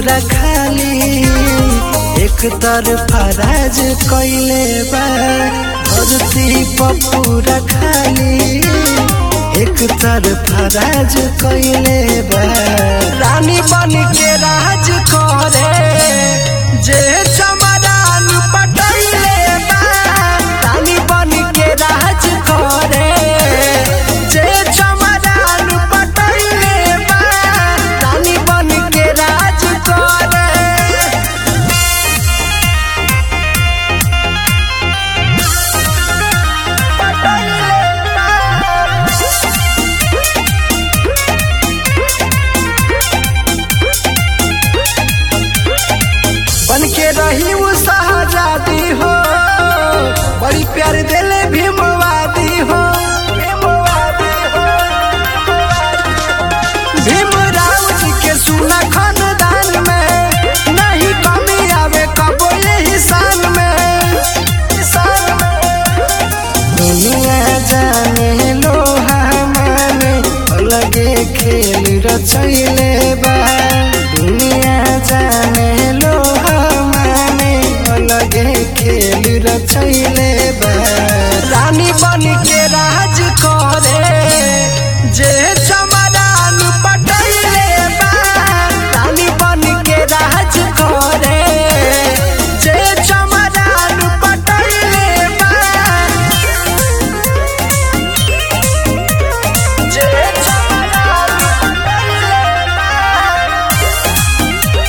पूरा खाली एक तरफा राज कैले बा धरती पर पूरा खाली एक तरफा राज कैले बा रानी बन के राज करे जे चमरान पटैले बा रानी बन के राज करे जे चमरान पटैले बा रानी बन के राज करे बन के रही वो शहजादी हो बड़ी प्यार दिले भीमवादी हो भीमवादी हो भीमराव जी के सुना खानदान में नहीं कमी आवे कबो यही शान में शान में दुनिया जाने लोहा माने अलगे खेल रचैले बा दुनिया जाने लोहा माने अलगे खेल रचैले बा रानी बन के राज करे जे चमरान पटैले बा रानी बन के राज करे जे चमरान पटैले बा जे चमरान पटैले बा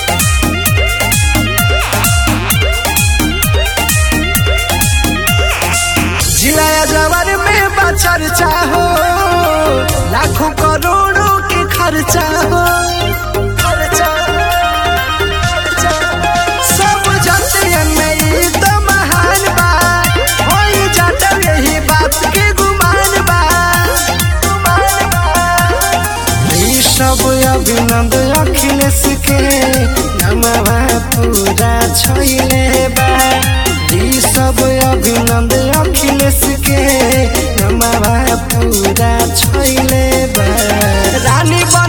जिलाया जवर में बचर्चा हो लाखों करोड़ों के खर्चा हो खर्चा, खर्चा। सब जानते हैं मैं ये तो महान बा होई जाता यही बात के गुमान बा गुमान बा ई सब अभिनंद अखिलेश के नमवा पूरा छैले बा ई सब अभिनंद अखिलेश के नमवा पूरा छैले बा रानी बन